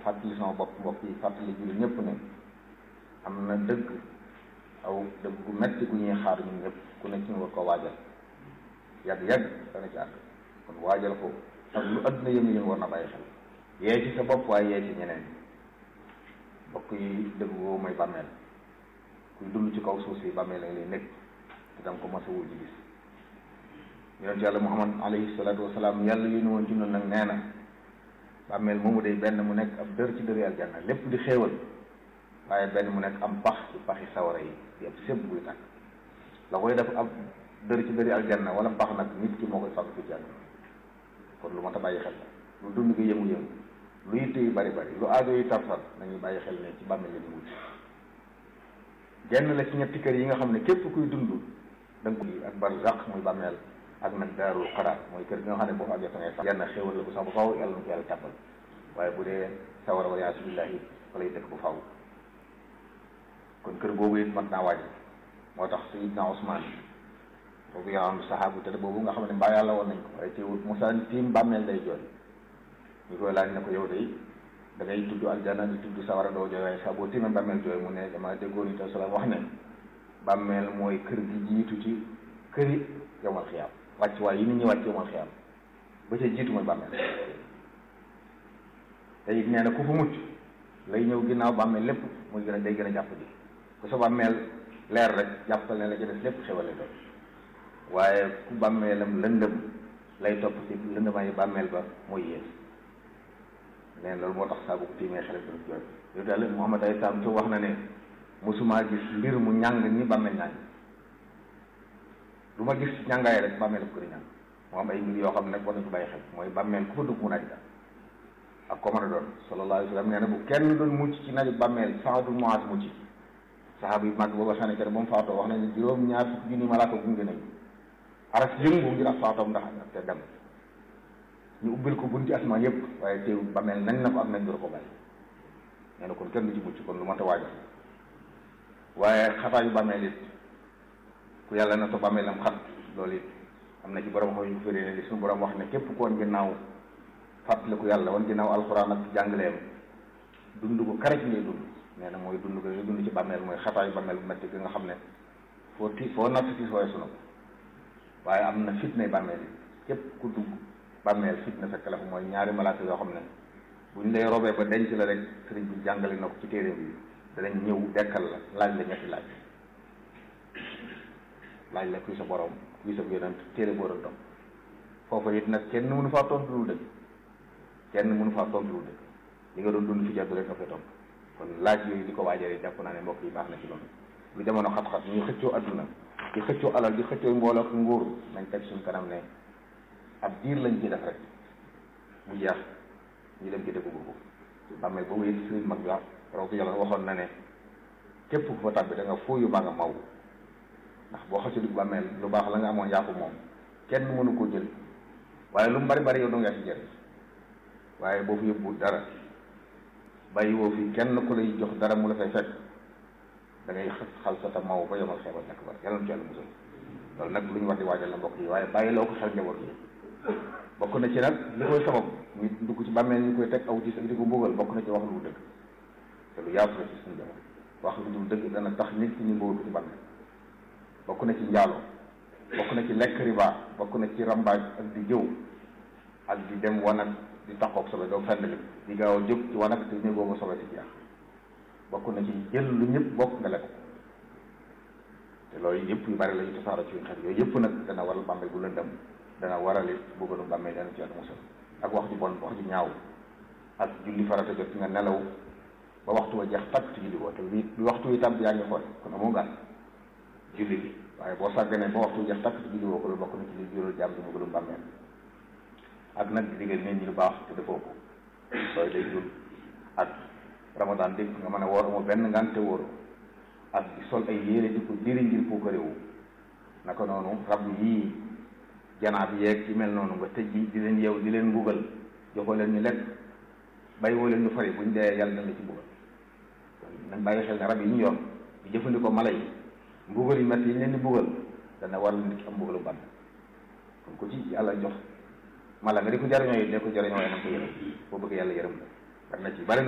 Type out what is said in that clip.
fàttali sama bopp mbokk yi fàttali julli ñëpp ne am na dëgg aw dëgg gu metti gu ñuy xaar ñun ñëpp ku ne ci ñu war ko waajal yàgg yàgg dana ci àgg kon waajal ko ak lu adduna yëngu yëngu war na bàyyi xel yee ci sa bopp waaye yee ci ñeneen mbokk yi dëgg woo mooy bàmmeel kuy dund ci kaw suuf si bàmmeel lañ lay nekk te danga ko mos a wul ji gis yonent yàlla muhammad alayhi salaatu wasalaam yàlla yu ñu woon ci noonu nag nee na bàmmeel moomu day benn mu nekk ab dër ci dëri aljanna lépp di xéewal waaye benn mu nekk am pax ci paxi sawara yi yëpp sépp buy tàkk la koy def ab dër ci dëri aljanna wala pax nag nit ki moo koy fàgg fi ci àdduna kon lu ma ta bàyyi xel la lu dund gi yëngu-yëngu lu yitte yu bari bari lu aajo yi tarfal nañuy bàyyi xel ne ci bàmmeel la ñu wut genn la ci ñetti kër yi nga xam ne képp kuy dund da nga ko ak barzaq muy bàmmeel ak nag daarul xaraar mooy kër gi nga xam ne boo fa àggee fa ngay sax genn xéwal la bu sax bu faw yàlla na ko yàlla tàbbal waaye bu dee sawara wa yaasu billahi fa lay dëkk bu faw kon kër boobu it mat naa waaj moo tax sayidna Usmaan boobu yaa am saxaabu te boobu nga xam ne mbaa yàlla woon nañ ko waaye teewul Musaa tiim bàmmeel day jooy ñu koy laaj ne ko yow day da ngay tudd aljana di tudd sawara doo jooy waaye saa boo tiimee bàmmeel jooy mu ne dama déggoon ni te salaam wax ne bàmmeel mooy kër gi jiitu ci këri yowmal xiyaam wàcc waaye yi nit ñi wàcc yowmal xiyaam ba ca jiitu mooy bàmmeel te it nee na ku fa mucc lay ñëw ginnaaw bàmmeel lépp muy gën a day gën a jàpp ji ku sa bàmmeel leer rek jàppal ne la ca des lépp xewale doon waaye ku bàmmeelam lëndëm lay topp ci lëndëmaayu bàmmeel ba mooy yées nee loolu moo tax saa bu ko tiimee xale bi jooy yow daal Muhammad ay saam ci wax na ne mosumaa gis mbir mu ñàng ni bàmmeel ñàng lu ma gis ñàngaay rek bàmmeel ko di ñàng moo am ay mbir yoo xam ne nag war nañ ko bàyyi xel mooy bàmmeel ku fa dugg mu naaj la ak ko mën a doon sallallahu alayhi wa sallam nee na bu kenn doon mucc ci naaju bàmmeel Saad ibn Muaaz mucc saxaaba yu mag booba sànni kere ba mu faatoo wax nañ ne juróom ñaar fukki junni malaaka gunge nañu aras yëngu ngir ak faatoom ndax te dem ñu ubbil ko bunti asmaan yëpp waaye teew bàmmeel nañ na ko ak nañ dor ko bàyyi nee na kon kenn du ci mucc kon lu ma ta waajal waaye xataayu bàmmeel it ku yàlla na to bàmmeelam xat loolu it am na ci borom xaw ñu féré ne li suñu borom wax ne képp ku woon ginnaaw fàttaliku yàlla woon ginnaaw alxuraan ak jàngaleem dund ko karaj ngay dund nee na mooy dund ko ngay dund ci bàmmeel mooy xataayu bàmmeel bu metti gi nga xam ne foo ti foo natt ti sooy sunu waaye am na fitnay bàmmeel yi képp ku dugg bàmmeel fitna fekk la fa mooy ñaari malaaka yoo xam ne buñ lay robee ba denc la rek sëriñ bi jàngale na ko ci téere bi danañ ñëw dekkal la laaj la ñetti laaj laaj la kuy sa borom kuy sa yonent téere boo doon topp foofa it nag kenn mënu faa tontu lu dëgg kenn mënu faa tontu lu dëgg li nga doon dund fi jàddu rek nga fay tontu kon laaj yooyu di ko waajale jàpp naa ne mbokk yi baax na ci loolu lu jamono xat-xat ñuy xëccoo adduna di xëccoo alal di xëccoo mbooloo ak nguur nañ teg suñ kanam ne ab diir lañ ci def rek mu jeex ñu dem ci dëkk boobu bàmmeel boobu it sëriñ mag bi raw yàlla waxoon na ne képp ku fa tàbbi da nga fooyu baa nga maw ndax boo xasee dugg bàmmeel lu baax la nga amoon yaa ko moom kenn mënu koo jël waaye lu mu bari bari yow doo nga ci jëriñ waaye boo fi yóbbu dara bàyyi woo fi kenn ku lay jox dara mu la fay fekk da ngay xal sa ta maw ba yomal xeebal nekk ba yàlla na ci yàlla musal loolu nag lu ñu war di waajal la mbokk yi waaye bàyyi loo ko xel njaboot yi bokk na ci nag li koy sabab ñu dugg ci bàmmeel ñu koy teg aw gis ak di ko mbugal bokk na ci wax lu dul dëgg te lu yaatu la ci suñu jamono wax lu dul dëgg dana tax nit ki ñu mbugal ko ci bàmmeel bokk na ci njaaloo bokk na ci lekk riba bokk na ci rambaaj ak di jëw ak di dem wanag di taxoog sobe doo fenn li di gaaw a jóg ci wanag te ñu boobu sobe si jeex bokk na ci jël lu ñëpp bokk nga lekk te loolu yëpp yu bari la ñu tasaaroo ci xel yooyu yëpp nag dana waral bàmmeel bu lëndëm dana waral it bëggalu bàmmeel dana ci yàlla musal ak wax ju bon wax ju ñaaw ak julli farata jot nga nelaw ba waxtu wa jeex takk ci julli woo te wi waxtu wi tàmb yaa ngi xool kon amoo gàtt julli bi waaye boo sàgganee ba waxtu jeex takk ci julli woo ko loolu bokk na ci li jural jàmm di bëggalu bàmmeel ak nag di digal nit ñi lu baax te defoo ko sooy day jul ak ramadan dégg nga mën a woor amoo benn ngante wóoru ak di sol ay yére di ko diri ngir puukarewu naka noonu rab yii janaab yeeg ci mel noonu nga tëj di leen yeew di leen mbugal joxoo leen ñu lekk bàyyi woo leen ñu fari buñ dee yàlla dañ la ci mbugal nañ bàyyi xel ne rab yi ñu yor di jëfandikoo mala yi mbugal yi métti yi leen di mbugal dana waral nit ki am mbugalu ban kon ko ci yàlla jox mala nga di ko jariñoo yi de ko jariñoo yi nag ko yërëm boo bëgg yàlla yërëm la war na ci bari